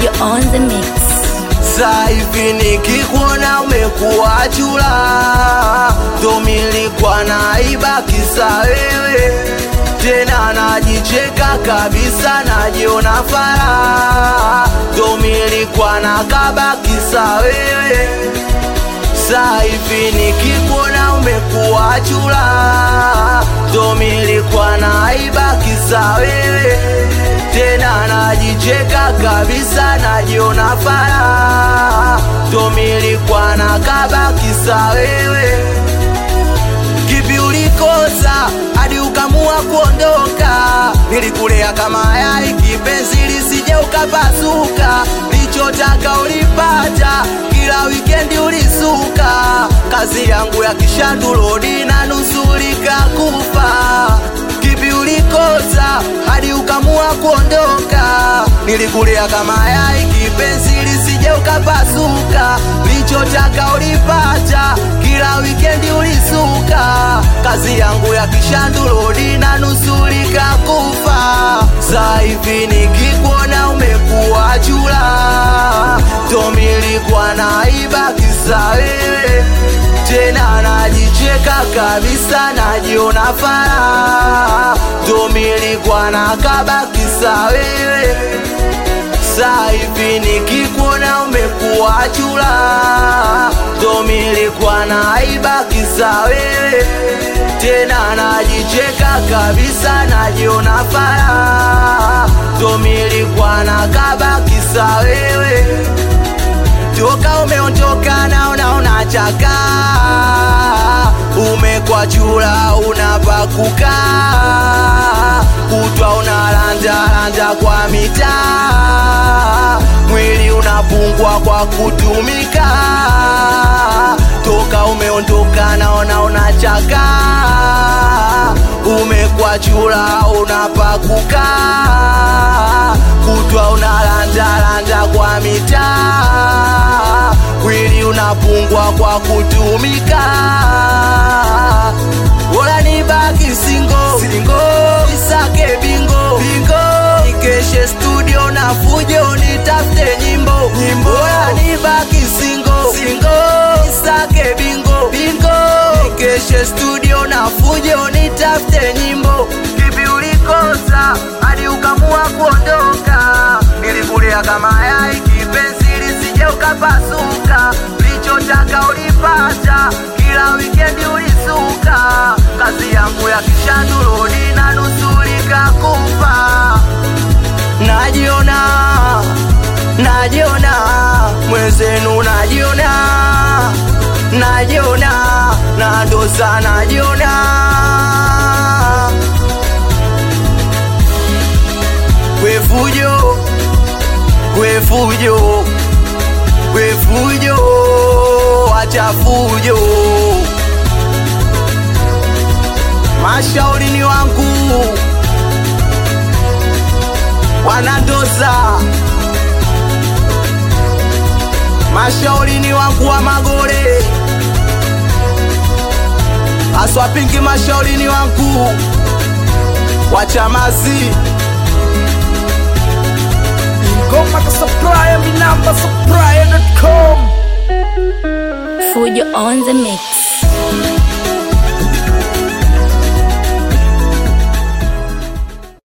Fujo on the mix. Sasa hivi nikikuona umekuwa chula, ndo nilikuwa naiba kisa wewe tena najicheka kabisa, najiona fara, ndo nilikuwa nakaba kisa wewe. Sasa hivi nikikuona umekuwa chula, ndo nilikuwa naiba kisa wewe tena najicheka kabisa, najiona fara, ndo nilikuwa nakaba kisa wewe. Kipi ulikosa hadi ukamua kuondoka? Nilikulea kama yai kipenzi, lisije ukapasuka. Lichotaka ulipata, kila wikendi ulisuka. Kazi yangu ya kishandulodi na nusulika kufa. Kipi ulikosa hadi ukamua kuondoka? Nilikulea kama yai kipenzi, lisije ukapasuka. Lichotaka ulipata, kila wikendi ulisuka. Kazi yangu ya kishandulodi na nusulika kufa. Sasa hivi nikikuona umekuwa chula, ndo nilikuwa naiba kisa wewe tena najicheka kabisa, najiona fara, ndo nilikuwa nakaba kisa wewe. Sasa hivi nikikuona umekuwa chula, ndo nilikuwa naiba kisa wewe, tena najicheka kabisa, najiona fara, ndo nilikuwa nakaba kisa wewe toka umeondoka naona unachaka, umekwa chura unapakuka, kutwa unalanjalanja kwa mitaa, mwili unapungwa kwa kutumika. Toka umeondoka naona unachaka, umekwa chura unapakuka, kutwa unalanjalanja kwa mitaa, mwili unapungwa kwa kutumika. Bora nibaki singo singo, isake bingo bingo, nikeshe studio na fujo, nitafute nyimbo nyimbo. Bora nibaki singo singo, isake bingo bingo, nikeshe studio na fujo, nitafute nyimbo. Kipi ulikosa hadi ukamua kuondoka? Nilikulea kama yai kipenzi, lisije ukapasuka. Lichotaka ulipata, kila wikendi ulisuka. Kazi yangu ya kishandulodi na nusulika kufa. Najiona, najiona mwenzenu, najiona, najiona na ndosa, najiona kwefujo kwefujo kwefujo wachafujo mashaurini wangu wanandoza mashaurini wangu wa magore aswapingi mashaurini wangu wachamazi Ingoma ka supplier, mi namba supplier.com. Fujo on the mix.